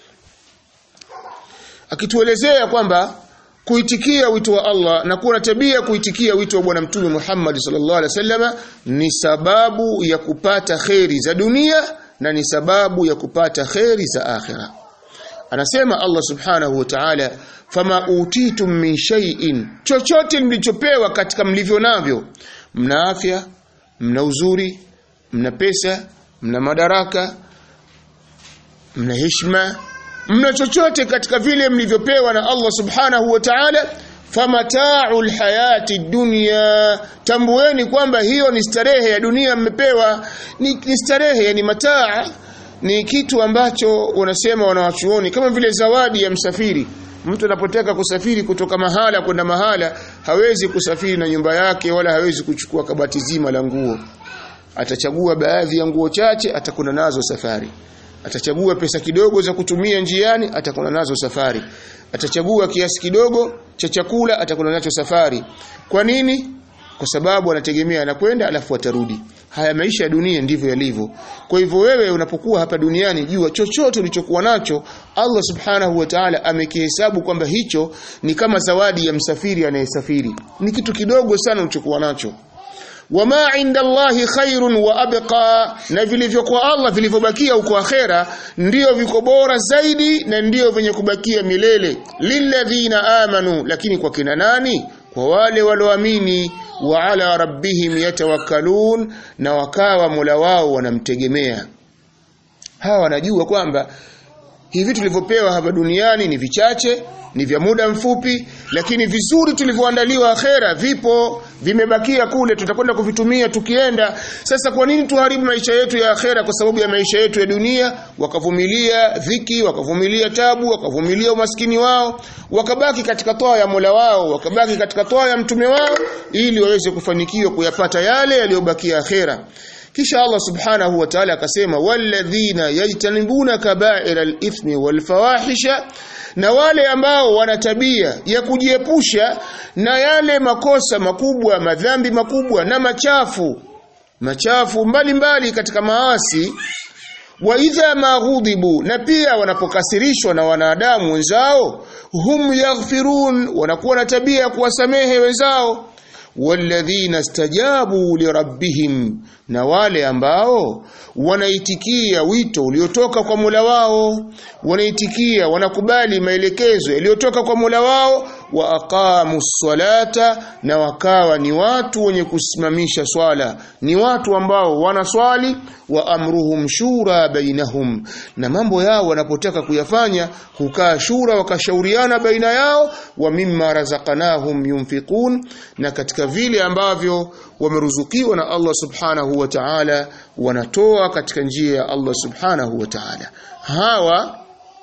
S1: akituelezea kwamba kuitikia wito wa Allah na kuwa na tabia kuitikia wito wa bwana mtume Muhammad sallallahu alaihi wasallam ni sababu ya kupata kheri za dunia na ni sababu ya kupata kheri za akhira anasema Allah subhanahu wa ta'ala fama utitum min shay'in chochote mlichopewa katika mlivyo navyo mna afya mna uzuri mna pesa mna madaraka mna heshima mna chochote katika vile mlivyopewa na Allah subhanahu wa ta'ala famata'ul hayati dunya tambueni kwamba hiyo ni starehe ya dunia mmepewa ni, ni starehe yani mataa ni kitu ambacho wanasema wanawachuoni kama vile zawadi ya msafiri mtu anapotaka kusafiri kutoka mahala kwenda mahala hawezi kusafiri na nyumba yake wala hawezi kuchukua kabati zima la nguo atachagua baadhi ya nguo chache atakwenda nazo safari atachagua pesa kidogo za kutumia njiani atakwenda nazo safari atachagua kiasi kidogo cha chakula atakwenda nacho safari kwa nini kwa sababu anategemea anakwenda alafu atarudi haya maisha ya dunia ndivyo yalivyo kwa hivyo wewe unapokuwa hapa duniani jua chochote ulichokuwa nacho Allah subhanahu wa ta'ala amekihesabu kwamba hicho ni kama zawadi ya msafiri anayesafiri ni kitu kidogo sana ulichokuwa nacho wama inda Allahi khairun wa abqa na vilivyokuwa Allah vilivyobakia huko akhera ndio viko bora zaidi na ndio venye kubakia milele lilladhina amanu lakini kwa kina nani kwa wale walioamini wa ala rabbihim yatawakkalun na wakawa Mola wao wanamtegemea hawa wanajua kwamba hivi vitu tulivyopewa hapa duniani ni vichache ni vya muda mfupi lakini vizuri tulivyoandaliwa akhera vipo vimebakia kule tutakwenda kuvitumia tukienda sasa kwa nini tuharibu maisha yetu ya akhera kwa sababu ya maisha yetu ya dunia wakavumilia dhiki wakavumilia tabu wakavumilia umaskini wao wakabaki katika toa ya Mola wao wakabaki katika toa ya mtume wao ili waweze kufanikiwa kuyapata yale yaliyobakia akhera kisha Allah subhanahu wa ta'ala akasema walladhina yajtanibuna kaba'ira al-ithmi wal-fawahisha na wale ambao wana tabia ya kujiepusha na yale makosa makubwa madhambi makubwa na machafu machafu mbalimbali mbali katika maasi wa idha maghudhibu na pia wanapokasirishwa na wanadamu wenzao hum yaghfirun wanakuwa na tabia ya kuwasamehe wenzao walladhina stajabu lirabbihim na wale ambao wanaitikia wito uliotoka kwa Mola wao wanaitikia wanakubali maelekezo yaliyotoka kwa Mola wao wa aqamu salata na wakawa ni watu wenye kusimamisha swala ni watu ambao wanaswali wa amruhum shura bainahum na mambo yao wanapotaka kuyafanya hukaa shura wakashauriana baina yao wa mimma razaqnahum yunfiqun na katika vile ambavyo wameruzukiwa na Allah subhanahu wa ta'ala wanatoa katika njia ya Allah subhanahu wa ta'ala hawa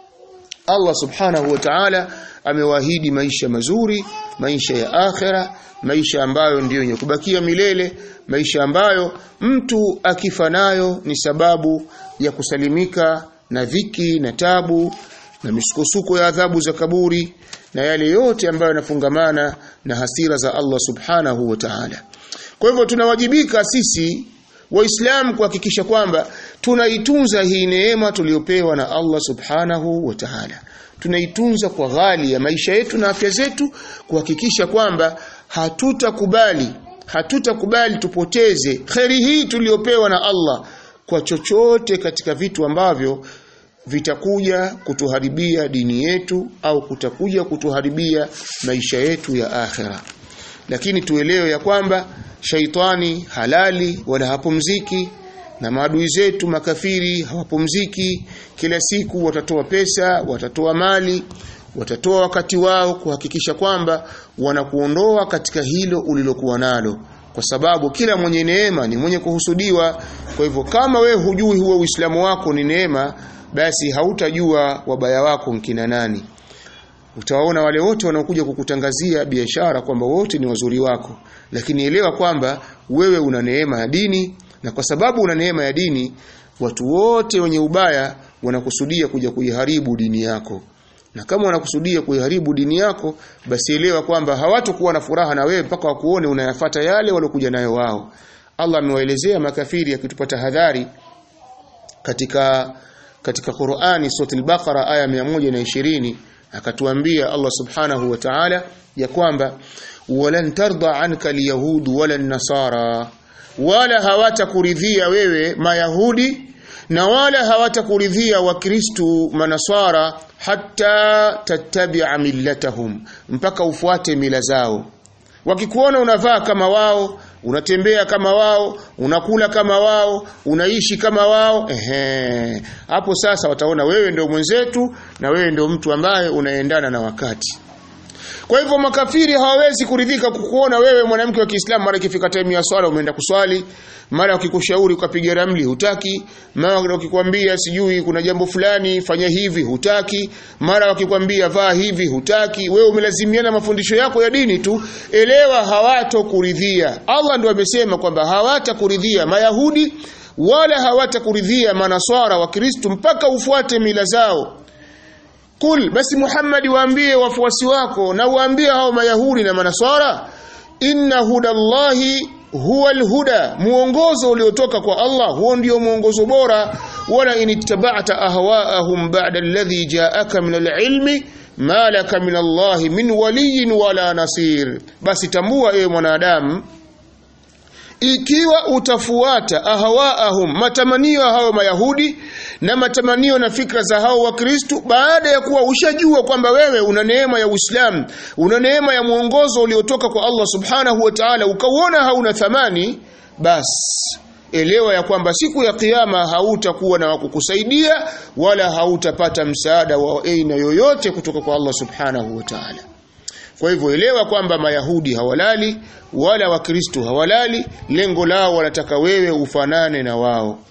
S1: Allah subhanahu wa ta'ala amewaahidi maisha mazuri maisha ya akhera maisha ambayo ndiyo yenye kubakia milele maisha ambayo mtu akifa nayo ni sababu ya kusalimika na dhiki na tabu na misukosuko ya adhabu za kaburi na yale yote ambayo yanafungamana na hasira za Allah subhanahu wa ta'ala kwa hivyo tunawajibika sisi waislamu kuhakikisha kwamba tunaitunza hii neema tuliyopewa na Allah subhanahu wa ta'ala tunaitunza kwa ghali ya maisha yetu na afya zetu kuhakikisha kwamba hatutakubali hatutakubali tupoteze kheri hii tuliyopewa na Allah kwa chochote katika vitu ambavyo vitakuja kutuharibia dini yetu au kutakuja kutuharibia maisha yetu ya akhera lakini tuelewe ya kwamba shaitani halali wala hapumziki na maadui zetu makafiri hawapumziki kila siku watatoa pesa watatoa mali watatoa wakati wao kuhakikisha kwamba wanakuondoa katika hilo ulilokuwa nalo kwa sababu kila mwenye neema ni mwenye kuhusudiwa kwa hivyo kama we hujui huo uislamu wako ni neema basi hautajua wabaya wako mkina nani utawaona wale wote wanaokuja kukutangazia biashara kwamba wote ni wazuri wako lakini elewa kwamba wewe una neema ya dini na kwa sababu una neema ya dini watu wote wenye ubaya wanakusudia kuja kuiharibu dini yako na kama wanakusudia kuiharibu dini yako basi elewa kwamba hawatokuwa na furaha na wewe mpaka wakuone unayafata yale waliokuja nayo wao Allah amewaelezea makafiri akitupa tahadhari katika katika Qur'ani sura al-Baqara aya 120 akatuambia Allah subhanahu wa ta'ala ya kwamba walan tarda anka alyahud wala nasara wala hawatakuridhia wewe mayahudi na wala hawatakuridhia wakristu manaswara hata tattabi'a millatahum mpaka ufuate mila zao wakikuona unavaa kama wao unatembea kama wao unakula kama wao unaishi kama wao ehe hapo sasa wataona wewe ndio mwenzetu na wewe ndio mtu ambaye unaendana na wakati kwa hivyo makafiri hawawezi kuridhika kukuona wewe mwanamke wa Kiislamu mara ikifika time ya swala umeenda kuswali, mara wakikushauri ukapiga ramli hutaki, mara wakikwambia sijui kuna jambo fulani fanya hivi hutaki, mara wakikwambia vaa hivi hutaki, wewe umelazimiana mafundisho yako ya dini tu, elewa hawatokuridhia. Allah ndio amesema kwamba hawatakuridhia Mayahudi wala hawatakuridhia Manaswara wa Kristo mpaka ufuate mila zao. Kul basi Muhammad waambie wafuasi wako na waambie hao mayahudi na manaswara inna hudallahi huwa alhuda muongozo uliotoka kwa Allah huo ndio muongozo bora wala inittaba'ta ahwa'ahum ba'da alladhi ja'aka min alilmi ma laka min Allah min waliyin wala nasir basi tambua ewe mwanadamu ikiwa utafuata ahwaahum matamanio hao mayahudi na matamanio na fikra za hao wakristu baada ya kuwa ushajua kwamba wewe una neema ya Uislamu una neema ya mwongozo uliotoka kwa Allah subhanahu wa ta'ala ukauona hauna thamani basi elewa ya kwamba siku ya kiyama hautakuwa na wakukusaidia wala hautapata msaada wa aina yoyote kutoka kwa Allah subhanahu wa ta'ala kwa hivyo elewa kwamba mayahudi hawalali wala wakristo hawalali lengo lao wanataka wewe ufanane na wao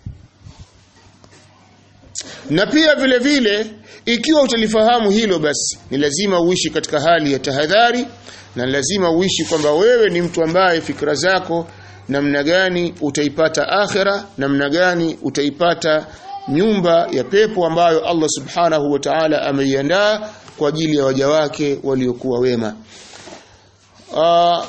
S1: na pia vile vile ikiwa utalifahamu hilo basi ni lazima uishi katika hali ya tahadhari na lazima uishi kwamba wewe ni mtu ambaye fikra zako namna gani utaipata akhira namna gani utaipata nyumba ya pepo ambayo Allah subhanahu wa ta'ala ameiandaa kwa ajili ya waja wake waliokuwa wema uh,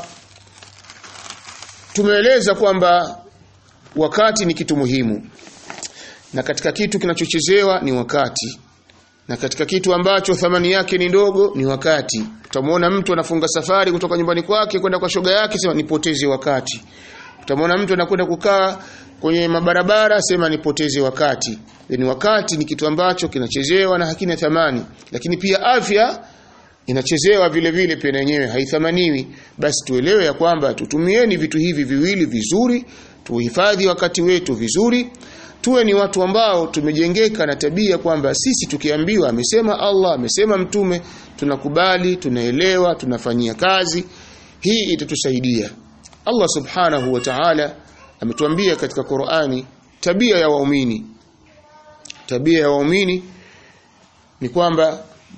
S1: tumeeleza kwamba wakati ni kitu muhimu na katika kitu kinachochezewa ni wakati na katika kitu ambacho thamani yake ni ndogo ni wakati utamwona mtu anafunga safari kutoka nyumbani kwake kwenda kwa shoga yake sema nipoteze wakati utamwona mtu anakwenda kukaa kwenye mabarabara sema nipoteze wakati ni wakati ni kitu ambacho kinachezewa na hakina thamani lakini pia afya inachezewa vile vile pia yenyewe haithamaniwi basi tuelewe ya kwamba tutumieni vitu hivi viwili vizuri tuhifadhi wakati wetu vizuri tuwe ni watu ambao tumejengeka na tabia kwamba sisi tukiambiwa amesema Allah amesema mtume tunakubali tunaelewa tunafanyia kazi hii itatusaidia Allah subhanahu wa ta'ala ametuambia katika Qur'ani tabia ya waumini tabia ya waumini ni kwamba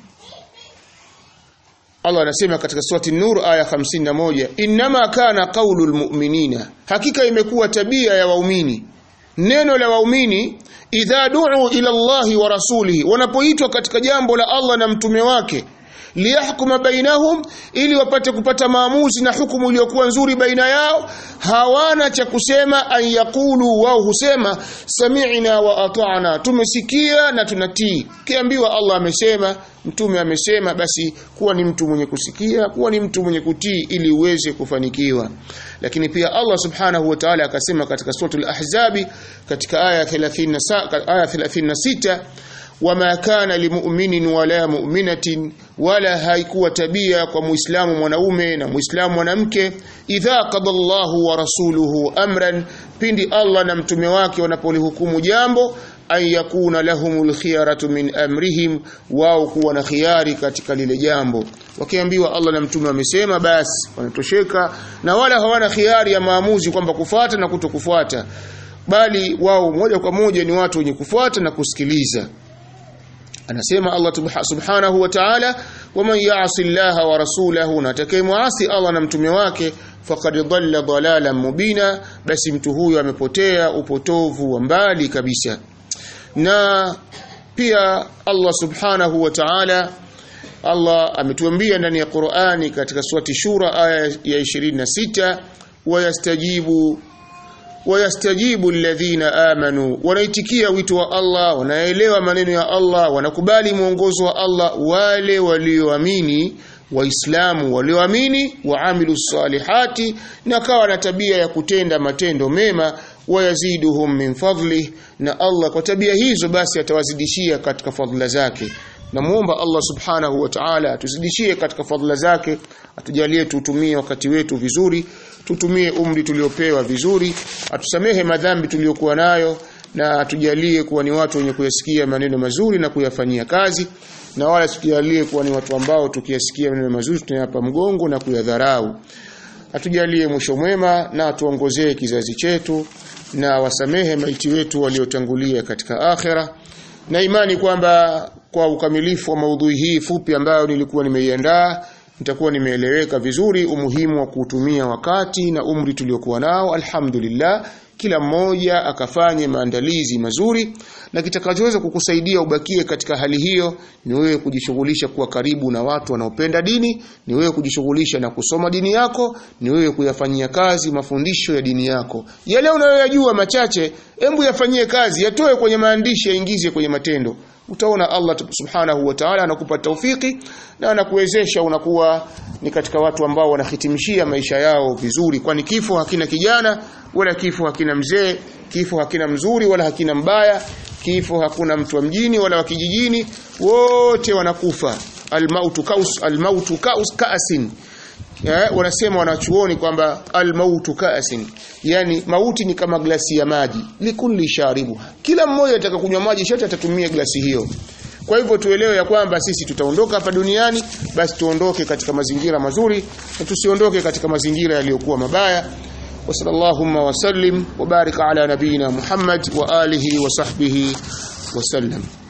S1: Allah anasema katika surati Nur aya 51 inma kana qaulul mu'minina hakika imekuwa tabia ya waumini neno la waumini idha du'u ila Allahi wa rasulihi wanapoitwa katika jambo la Allah na mtume wake liyahkuma bainahum ili wapate kupata maamuzi na hukumu iliyokuwa nzuri baina yao hawana cha kusema an yaqulu wao husema sami'na wa ata'na tumesikia na tunatii kiambiwa Allah amesema mtume amesema basi kuwa ni mtu mwenye kusikia kuwa ni mtu mwenye kutii ili uweze kufanikiwa lakini pia Allah subhanahu wa ta'ala akasema katika suratul ahzabi katika aya 30 aya 36 wama kana limu'minin wala mu'minatin wala haikuwa tabia kwa muislamu mwanaume na muislamu mwanamke idha qada Allahu wa rasuluhu amran pindi Allah na mtume wake wanapolihukumu jambo an yakuna lahumul khiyaratu min amrihim wao kuwa na khiari katika lile jambo wakiambiwa Allah na mtume wamesema basi wanatosheka na wala hawana khiari ya maamuzi kwamba kufuata na kutokufuata bali wao moja kwa moja ni watu wenye kufuata na kusikiliza anasema Allah subhanahu wa ta'ala waman ya'si Allah wa rasulahu na atakayemuasi Allah na mtume wake faqad dhalla dhalalan mubina basi mtu huyo amepotea upotovu wa mbali kabisa na pia Allah subhanahu wa ta'ala Allah ametuambia ndani ya Qur'ani katika surati Shura aya ya 26 wayastajibu wayastajibu alladhina amanu wanaitikia wito wa Allah wanaelewa maneno ya Allah wanakubali mwongozo wa Allah wale walioamini waislamu walioamini waamilu salihati na kawa na tabia ya kutenda matendo mema wayaziduhum min fadli na Allah kwa tabia hizo basi atawazidishia katika fadhila zake namuomba Allah subhanahu wa ta'ala atuzidishie katika fadhila zake atujalie tutumie wakati wetu vizuri tutumie umri tuliopewa vizuri atusamehe madhambi tuliyokuwa nayo na atujalie kuwa ni watu wenye kuyasikia maneno mazuri na kuyafanyia kazi na wala tujalie kuwa ni watu ambao tukiyasikia maneno mazuri tunayapa mgongo na kuyadharau atujalie mwisho mwema na atuongozee kizazi chetu na wasamehe maiti wetu waliotangulia katika akhera na imani kwamba kwa ukamilifu wa maudhui hii fupi ambayo nilikuwa nimeiandaa nitakuwa nimeeleweka vizuri umuhimu wa kuutumia wakati na umri tuliokuwa nao alhamdulillah kila mmoja akafanye maandalizi mazuri na kitakachoweza kukusaidia ubakie katika hali hiyo ni wewe kujishughulisha kuwa karibu na watu wanaopenda dini ni wewe kujishughulisha na kusoma dini yako ni wewe kuyafanyia kazi mafundisho ya dini yako yale unayoyajua machache embu yafanyie kazi yatoe kwenye maandishi yaingize kwenye matendo utaona Allah subhanahu wa ta'ala anakupa taufiki na anakuwezesha unakuwa ni katika watu ambao wanahitimishia maisha yao vizuri kwani kifo hakina kijana wala kifo hakina mzee kifo hakina mzuri wala hakina mbaya kifo hakuna mtu wa mjini wala wa kijijini wote wanakufa almautu kaus almautu kaus kaasin ya, wanasema wanachuoni kwamba almautu kaasin yani mauti ni kama glasi ya maji likulli sharibu kila mmoja atakakunywa maji shote atatumia glasi hiyo kwa hivyo tuelewe ya kwamba sisi tutaondoka hapa duniani basi tuondoke katika mazingira mazuri na tusiondoke katika mazingira yaliyokuwa mabaya وصلى اللهم وسلم وبارك على نبينا محمد وآله وصحبه وسلم